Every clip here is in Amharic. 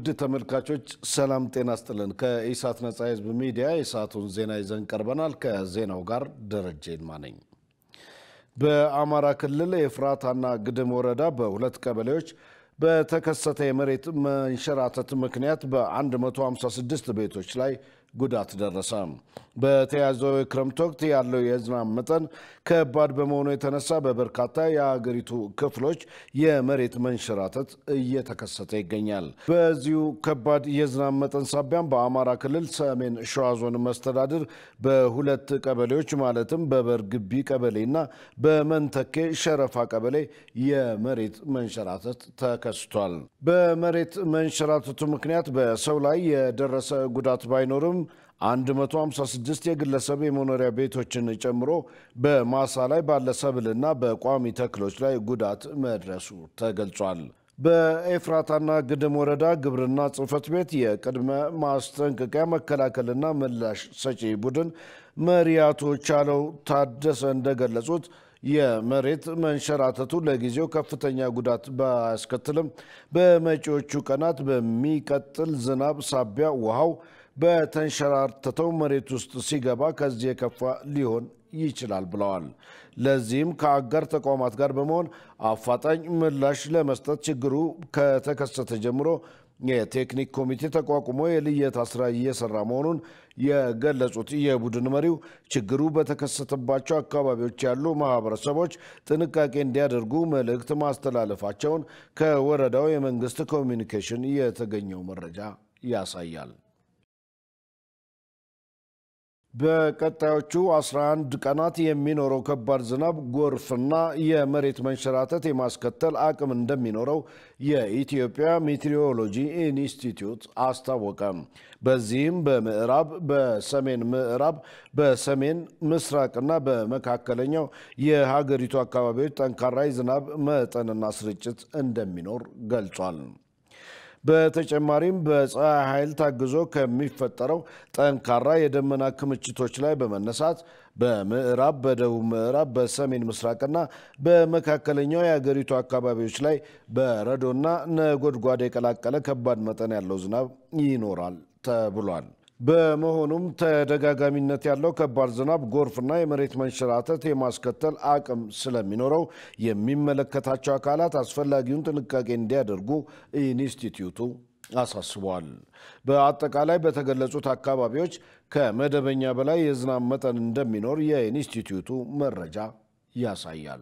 ተመልካቾች ሰላም ጤና ስጥልን። ከኢሳት ነጻ ህዝብ ሚዲያ የሰዓቱን ዜና ይዘን ቀርበናል። ከዜናው ጋር ደረጀ ይልማ ነኝ። በአማራ ክልል የኤፍራታና ግድም ወረዳ በሁለት ቀበሌዎች በተከሰተ የመሬት መንሸራተት ምክንያት በ156 ቤቶች ላይ ጉዳት ደረሰ። በተያዘው የክረምት ወቅት ያለው የዝናብ መጠን ከባድ በመሆኑ የተነሳ በበርካታ የሀገሪቱ ክፍሎች የመሬት መንሸራተት እየተከሰተ ይገኛል። በዚሁ ከባድ የዝናብ መጠን ሳቢያም በአማራ ክልል ሰሜን ሸዋ ዞን መስተዳድር በሁለት ቀበሌዎች ማለትም በበርግቢ ቀበሌና በመንተኬ ሸረፋ ቀበሌ የመሬት መንሸራተት ተከስቷል። በመሬት መንሸራተቱ ምክንያት በሰው ላይ የደረሰ ጉዳት ባይኖርም 156 የግለሰብ የመኖሪያ ቤቶችን ጨምሮ በማሳ ላይ ባለ ሰብልና በቋሚ ተክሎች ላይ ጉዳት መድረሱ ተገልጿል። በኤፍራታና ግድም ወረዳ ግብርና ጽሕፈት ቤት የቅድመ ማስጠንቀቂያ መከላከልና ምላሽ ሰጪ ቡድን መሪ አቶ ቻለው ታደሰ እንደገለጹት የመሬት መንሸራተቱ ለጊዜው ከፍተኛ ጉዳት ባያስከትልም በመጪዎቹ ቀናት በሚቀጥል ዝናብ ሳቢያ ውሃው በተንሸራተተው መሬት ውስጥ ሲገባ ከዚህ የከፋ ሊሆን ይችላል ብለዋል። ለዚህም ከአጋር ተቋማት ጋር በመሆን አፋጣኝ ምላሽ ለመስጠት ችግሩ ከተከሰተ ጀምሮ የቴክኒክ ኮሚቴ ተቋቁሞ የልየታ ስራ እየሰራ መሆኑን የገለጹት የቡድን መሪው ችግሩ በተከሰተባቸው አካባቢዎች ያሉ ማህበረሰቦች ጥንቃቄ እንዲያደርጉ መልእክት ማስተላለፋቸውን ከወረዳው የመንግስት ኮሚኒኬሽን የተገኘው መረጃ ያሳያል። በቀጣዮቹ 11 ቀናት የሚኖረው ከባድ ዝናብ ጎርፍና የመሬት መንሸራተት የማስከተል አቅም እንደሚኖረው የኢትዮጵያ ሜትሮሎጂ ኢንስቲትዩት አስታወቀ። በዚህም በምዕራብ፣ በሰሜን ምዕራብ፣ በሰሜን ምስራቅና በመካከለኛው የሀገሪቱ አካባቢዎች ጠንካራ የዝናብ መጠንና ስርጭት እንደሚኖር ገልጿል። በተጨማሪም በፀሐይ ኃይል ታግዞ ከሚፈጠረው ጠንካራ የደመና ክምችቶች ላይ በመነሳት በምዕራብ፣ በደቡብ ምዕራብ፣ በሰሜን ምስራቅና በመካከለኛው የአገሪቱ አካባቢዎች ላይ በረዶና ነጎድጓድ የቀላቀለ ከባድ መጠን ያለው ዝናብ ይኖራል ተብሏል። በመሆኑም ተደጋጋሚነት ያለው ከባድ ዝናብ፣ ጎርፍና የመሬት መንሸራተት የማስከተል አቅም ስለሚኖረው የሚመለከታቸው አካላት አስፈላጊውን ጥንቃቄ እንዲያደርጉ ኢንስቲትዩቱ አሳስቧል። በአጠቃላይ በተገለጹት አካባቢዎች ከመደበኛ በላይ የዝናብ መጠን እንደሚኖር የኢንስቲትዩቱ መረጃ ያሳያል።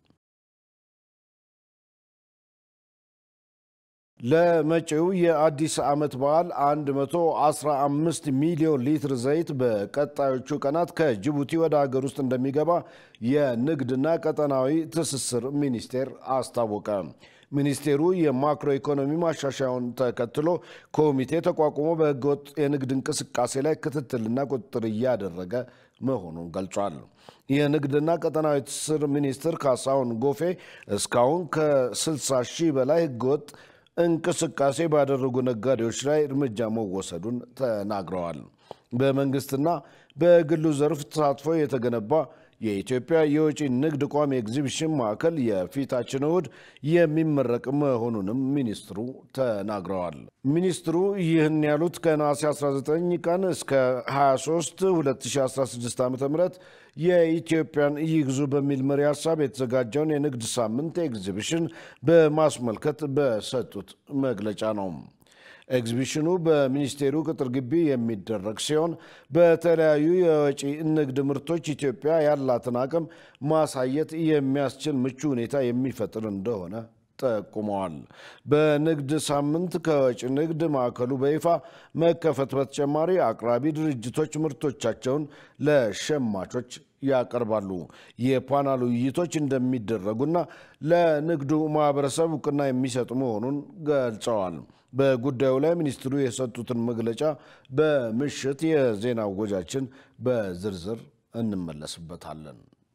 ለመጪው የአዲስ ዓመት በዓል 115 ሚሊዮን ሊትር ዘይት በቀጣዮቹ ቀናት ከጅቡቲ ወደ ሀገር ውስጥ እንደሚገባ የንግድና ቀጠናዊ ትስስር ሚኒስቴር አስታወቀ። ሚኒስቴሩ የማክሮ ኢኮኖሚ ማሻሻያውን ተከትሎ ኮሚቴ ተቋቁሞ በህገወጥ የንግድ እንቅስቃሴ ላይ ክትትልና ቁጥጥር እያደረገ መሆኑን ገልጿል። የንግድና ቀጠናዊ ትስስር ሚኒስትር ካሳሁን ጎፌ እስካሁን ከ60 ሺህ በላይ ህገወጥ እንቅስቃሴ ባደረጉ ነጋዴዎች ላይ እርምጃ መወሰዱን ተናግረዋል። በመንግስትና በግሉ ዘርፍ ተሳትፎ የተገነባ የኢትዮጵያ የውጭ ንግድ ቋሚ ኤግዚቢሽን ማዕከል የፊታችን እሁድ የሚመረቅ መሆኑንም ሚኒስትሩ ተናግረዋል። ሚኒስትሩ ይህን ያሉት ከነሐሴ 19 ቀን እስከ 23 2016 ዓ ም የኢትዮጵያን ይግዙ በሚል መሪ ሀሳብ የተዘጋጀውን የንግድ ሳምንት ኤግዚቢሽን በማስመልከት በሰጡት መግለጫ ነው። ኤግዚቢሽኑ በሚኒስቴሩ ቅጥር ግቢ የሚደረግ ሲሆን በተለያዩ የወጪ ንግድ ምርቶች ኢትዮጵያ ያላትን አቅም ማሳየት የሚያስችል ምቹ ሁኔታ የሚፈጥር እንደሆነ ጠቁመዋል። በንግድ ሳምንት ከወጪ ንግድ ማዕከሉ በይፋ መከፈት በተጨማሪ አቅራቢ ድርጅቶች ምርቶቻቸውን ለሸማቾች ያቀርባሉ። የፓናል ውይይቶች እንደሚደረጉና ለንግዱ ማህበረሰብ እውቅና የሚሰጡ መሆኑን ገልጸዋል። በጉዳዩ ላይ ሚኒስትሩ የሰጡትን መግለጫ በምሽት የዜና ወጃችን በዝርዝር እንመለስበታለን።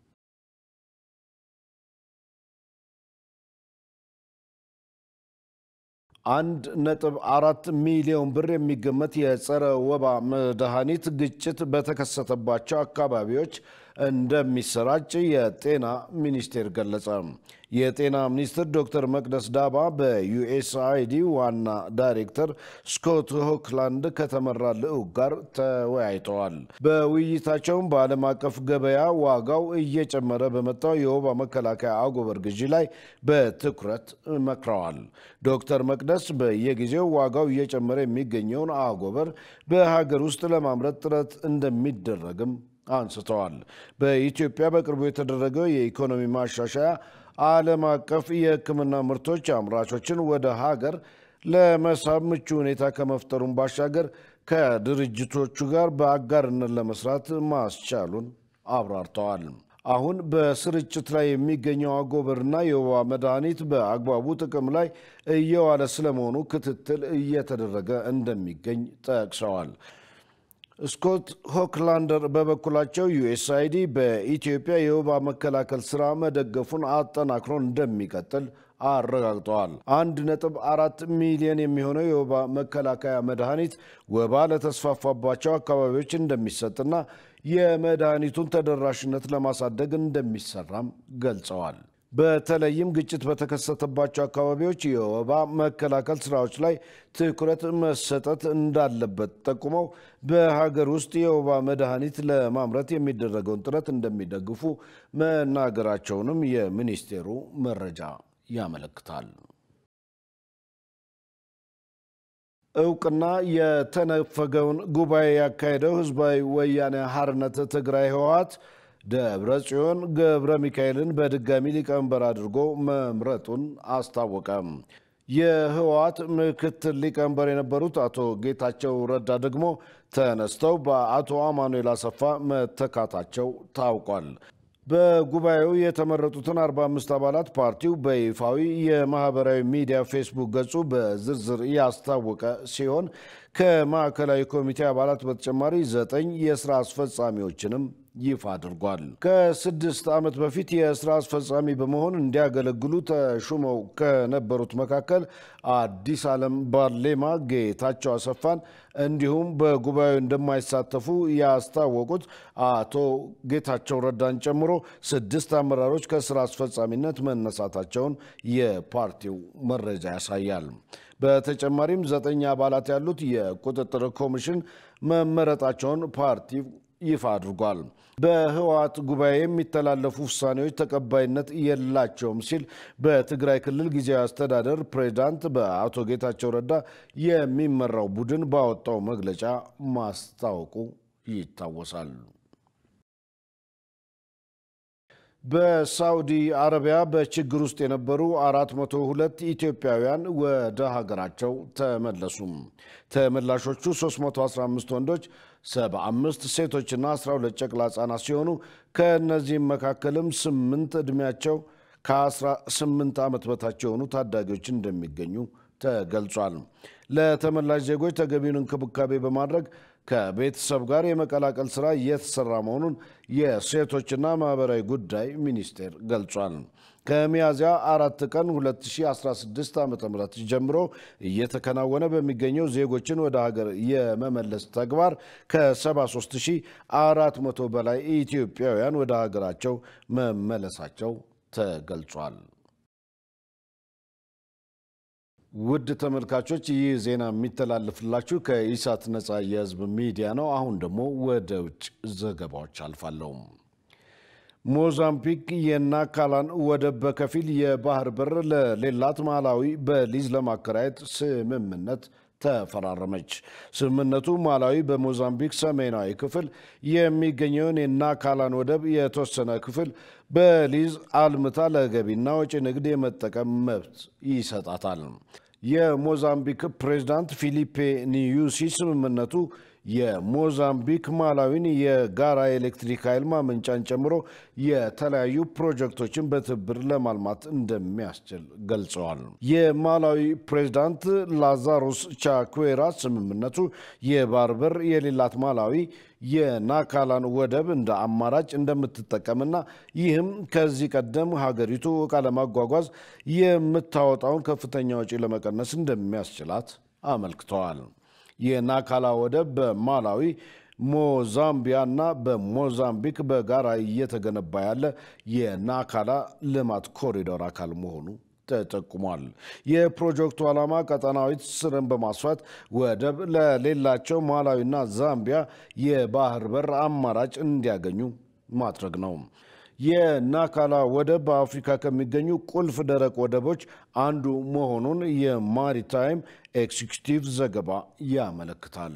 አንድ ነጥብ አራት ሚሊዮን ብር የሚገመት የጸረ ወባ መድኃኒት ግጭት በተከሰተባቸው አካባቢዎች እንደሚሰራጭ የጤና ሚኒስቴር ገለጸ። የጤና ሚኒስትር ዶክተር መቅደስ ዳባ በዩኤስአይዲ ዋና ዳይሬክተር ስኮት ሆክላንድ ከተመራ ልዑክ ጋር ተወያይተዋል። በውይይታቸውም በዓለም አቀፍ ገበያ ዋጋው እየጨመረ በመጣው የወባ መከላከያ አጎበር ግዢ ላይ በትኩረት መክረዋል። ዶክተር መቅደስ በየጊዜው ዋጋው እየጨመረ የሚገኘውን አጎበር በሀገር ውስጥ ለማምረት ጥረት እንደሚደረግም አንስተዋል። በኢትዮጵያ በቅርቡ የተደረገው የኢኮኖሚ ማሻሻያ ዓለም አቀፍ የሕክምና ምርቶች አምራቾችን ወደ ሀገር ለመሳብ ምቹ ሁኔታ ከመፍጠሩን ባሻገር ከድርጅቶቹ ጋር በአጋርነት ለመስራት ማስቻሉን አብራርተዋል። አሁን በስርጭት ላይ የሚገኘው አጎበርና የወባ መድኃኒት በአግባቡ ጥቅም ላይ እየዋለ ስለመሆኑ ክትትል እየተደረገ እንደሚገኝ ጠቅሰዋል። ስኮት ሆክላንደር በበኩላቸው ዩኤስአይዲ በኢትዮጵያ የወባ መከላከል ስራ መደገፉን አጠናክሮ እንደሚቀጥል አረጋግጠዋል። አንድ ነጥብ አራት ሚሊዮን የሚሆነው የወባ መከላከያ መድኃኒት ወባ ለተስፋፋባቸው አካባቢዎች እንደሚሰጥና የመድኃኒቱን ተደራሽነት ለማሳደግ እንደሚሰራም ገልጸዋል። በተለይም ግጭት በተከሰተባቸው አካባቢዎች የወባ መከላከል ስራዎች ላይ ትኩረት መሰጠት እንዳለበት ጠቁመው በሀገር ውስጥ የወባ መድኃኒት ለማምረት የሚደረገውን ጥረት እንደሚደግፉ መናገራቸውንም የሚኒስቴሩ መረጃ ያመለክታል። እውቅና የተነፈገውን ጉባኤ ያካሄደው ህዝባዊ ወያኔ ሓርነት ትግራይ ህወሓት ደብረ ጽዮን ገብረ ሚካኤልን በድጋሚ ሊቀመንበር አድርጎ መምረጡን አስታወቀ። የህወሓት ምክትል ሊቀመንበር የነበሩት አቶ ጌታቸው ረዳ ደግሞ ተነስተው በአቶ አማኑኤል አሰፋ መተካታቸው ታውቋል። በጉባኤው የተመረጡትን 45 አባላት ፓርቲው በይፋዊ የማህበራዊ ሚዲያ ፌስቡክ ገጹ በዝርዝር ያስታወቀ ሲሆን ከማዕከላዊ ኮሚቴ አባላት በተጨማሪ ዘጠኝ የስራ አስፈጻሚዎችንም ይፋ አድርጓል። ከስድስት ዓመት በፊት የስራ አስፈጻሚ በመሆን እንዲያገለግሉ ተሹመው ከነበሩት መካከል አዲስ ዓለም ባሌማ፣ ጌታቸው አሰፋን እንዲሁም በጉባኤው እንደማይሳተፉ ያስታወቁት አቶ ጌታቸው ረዳን ጨምሮ ስድስት አመራሮች ከስራ አስፈጻሚነት መነሳታቸውን የፓርቲው መረጃ ያሳያል። በተጨማሪም ዘጠኝ አባላት ያሉት የቁጥጥር ኮሚሽን መመረጣቸውን ፓርቲው ይፋ አድርጓል። በህወሓት ጉባኤ የሚተላለፉ ውሳኔዎች ተቀባይነት የላቸውም ሲል በትግራይ ክልል ጊዜያዊ አስተዳደር ፕሬዚዳንት በአቶ ጌታቸው ረዳ የሚመራው ቡድን ባወጣው መግለጫ ማስታወቁ ይታወሳል። በሳውዲ አረቢያ በችግር ውስጥ የነበሩ 402 ኢትዮጵያውያን ወደ ሀገራቸው ተመለሱ። ተመላሾቹ 315 ወንዶች፣ 75 ሴቶችና 12 ጨቅላ ህጻናት ሲሆኑ ከእነዚህም መካከልም ስምንት ዕድሜያቸው ከ18 ዓመት በታች የሆኑ ታዳጊዎች እንደሚገኙ ተገልጿል። ለተመላሽ ዜጎች ተገቢውን እንክብካቤ በማድረግ ከቤተሰብ ጋር የመቀላቀል ስራ እየተሰራ መሆኑን የሴቶችና ማህበራዊ ጉዳይ ሚኒስቴር ገልጿል። ከሚያዝያ አራት ቀን 2016 ዓ ም ጀምሮ እየተከናወነ በሚገኘው ዜጎችን ወደ ሀገር የመመለስ ተግባር ከ73400 በላይ ኢትዮጵያውያን ወደ ሀገራቸው መመለሳቸው ተገልጿል። ውድ ተመልካቾች ይህ ዜና የሚተላለፍላችሁ ከኢሳት ነፃ የህዝብ ሚዲያ ነው። አሁን ደግሞ ወደ ውጭ ዘገባዎች አልፋለሁ። ሞዛምቢክ የናካላን ወደብ በከፊል የባህር በር ለሌላት ማላዊ በሊዝ ለማከራየት ስምምነት ተፈራረመች። ስምምነቱ ማላዊ በሞዛምቢክ ሰሜናዊ ክፍል የሚገኘውን የናካላን ወደብ የተወሰነ ክፍል በሊዝ አልምታ ለገቢና ወጪ ንግድ የመጠቀም መብት ይሰጣታል። የሞዛምቢክ ፕሬዝዳንት ፊሊፔ ኒዩሲ ስምምነቱ የሞዛምቢክ ማላዊን የጋራ ኤሌክትሪክ ኃይል ማመንጫን ጨምሮ የተለያዩ ፕሮጀክቶችን በትብብር ለማልማት እንደሚያስችል ገልጸዋል። የማላዊ ፕሬዝዳንት ላዛሮስ ቻኩዌራ ስምምነቱ የባህር በር የሌላት ማላዊ የናካላን ወደብ እንደ አማራጭ እንደምትጠቀምና ይህም ከዚህ ቀደም ሀገሪቱ ዕቃ ለማጓጓዝ የምታወጣውን ከፍተኛ ወጪ ለመቀነስ እንደሚያስችላት አመልክተዋል። የናካላ ወደብ በማላዊ ሞዛምቢያ እና በሞዛምቢክ በጋራ እየተገነባ ያለ የናካላ ልማት ኮሪዶር አካል መሆኑ ተጠቁሟል። የፕሮጀክቱ ዓላማ ቀጠናዊ ትስስርን በማስፋት ወደብ ለሌላቸው ማላዊና ዛምቢያ የባህር በር አማራጭ እንዲያገኙ ማድረግ ነው። የናካላ ወደብ በአፍሪካ ከሚገኙ ቁልፍ ደረቅ ወደቦች አንዱ መሆኑን የማሪታይም ኤክዚኪዩቲቭ ዘገባ ያመለክታል።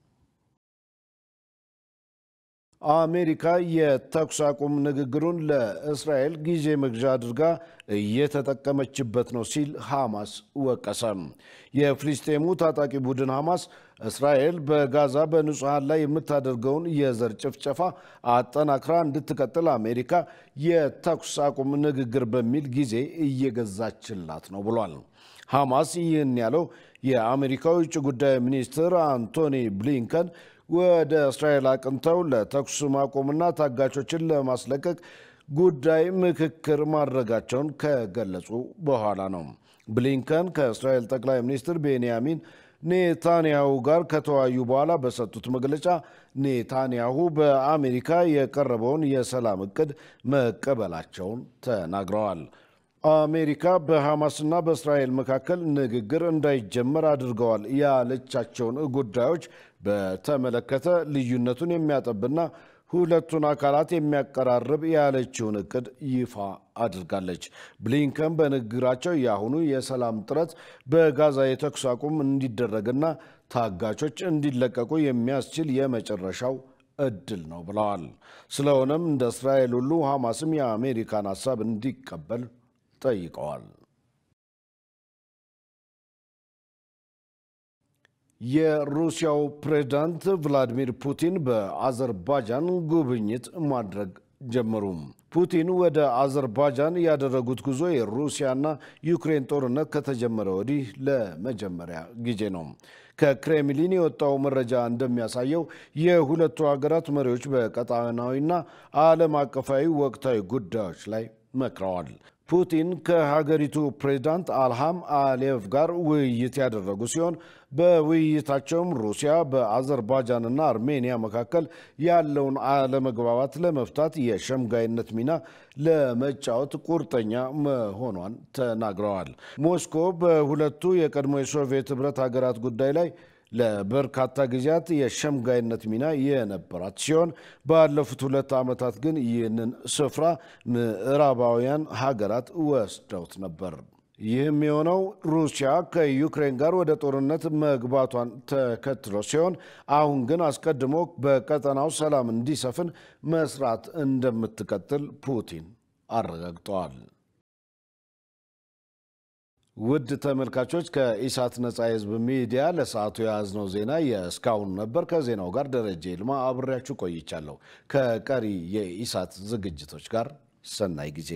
አሜሪካ የተኩስ አቁም ንግግሩን ለእስራኤል ጊዜ መግዣ አድርጋ እየተጠቀመችበት ነው ሲል ሐማስ ወቀሰ። የፍልስጤሙ ታጣቂ ቡድን ሐማስ እስራኤል በጋዛ በንጹሐን ላይ የምታደርገውን የዘር ጭፍጨፋ አጠናክራ እንድትቀጥል አሜሪካ የተኩስ አቁም ንግግር በሚል ጊዜ እየገዛችላት ነው ብሏል። ሐማስ ይህን ያለው የአሜሪካው ውጭ ጉዳይ ሚኒስትር አንቶኒ ብሊንከን ወደ እስራኤል አቅንተው ለተኩስ ማቆምና ታጋቾችን ለማስለቀቅ ጉዳይ ምክክር ማድረጋቸውን ከገለጹ በኋላ ነው። ብሊንከን ከእስራኤል ጠቅላይ ሚኒስትር ቤንያሚን ኔታንያሁ ጋር ከተወያዩ በኋላ በሰጡት መግለጫ ኔታንያሁ በአሜሪካ የቀረበውን የሰላም እቅድ መቀበላቸውን ተናግረዋል። አሜሪካ በሐማስና በእስራኤል መካከል ንግግር እንዳይጀመር አድርገዋል ያለቻቸውን ጉዳዮች በተመለከተ ልዩነቱን የሚያጠብና ሁለቱን አካላት የሚያቀራርብ ያለችውን እቅድ ይፋ አድርጋለች። ብሊንከን በንግግራቸው የአሁኑ የሰላም ጥረት በጋዛ የተኩስ አቁም እንዲደረግና ታጋቾች እንዲለቀቁ የሚያስችል የመጨረሻው እድል ነው ብለዋል። ስለሆነም እንደ እስራኤል ሁሉ ሐማስም የአሜሪካን ሀሳብ እንዲቀበል ጠይቀዋል። የሩሲያው ፕሬዝዳንት ቭላዲሚር ፑቲን በአዘርባጃን ጉብኝት ማድረግ ጀመሩ። ፑቲን ወደ አዘርባጃን ያደረጉት ጉዞ የሩሲያና ዩክሬን ጦርነት ከተጀመረ ወዲህ ለመጀመሪያ ጊዜ ነው። ከክሬምሊን የወጣው መረጃ እንደሚያሳየው የሁለቱ ሀገራት መሪዎች በቀጣናዊና ዓለም አቀፋዊ ወቅታዊ ጉዳዮች ላይ መክረዋል። ፑቲን ከሀገሪቱ ፕሬዝዳንት አልሃም አሊየቭ ጋር ውይይት ያደረጉ ሲሆን በውይይታቸውም ሩሲያ በአዘርባጃንና አርሜኒያ መካከል ያለውን አለመግባባት ለመፍታት የሸምጋይነት ሚና ለመጫወት ቁርጠኛ መሆኗን ተናግረዋል። ሞስኮ በሁለቱ የቀድሞ የሶቪየት ኅብረት ሀገራት ጉዳይ ላይ ለበርካታ ጊዜያት የሸምጋይነት ሚና የነበራት ሲሆን ባለፉት ሁለት ዓመታት ግን ይህንን ስፍራ ምዕራባውያን ሀገራት ወስደውት ነበር። ይህም የሆነው ሩሲያ ከዩክሬን ጋር ወደ ጦርነት መግባቷን ተከትሎ ሲሆን አሁን ግን አስቀድሞ በቀጠናው ሰላም እንዲሰፍን መስራት እንደምትቀጥል ፑቲን አረጋግጠዋል። ውድ ተመልካቾች ከኢሳት ነጻ የህዝብ ሚዲያ ለሰዓቱ የያዝነው ዜና የእስካሁኑ ነበር። ከዜናው ጋር ደረጀ ይልማ አብሬያችሁ ቆይቻለሁ። ከቀሪ የኢሳት ዝግጅቶች ጋር ሰናይ ጊዜ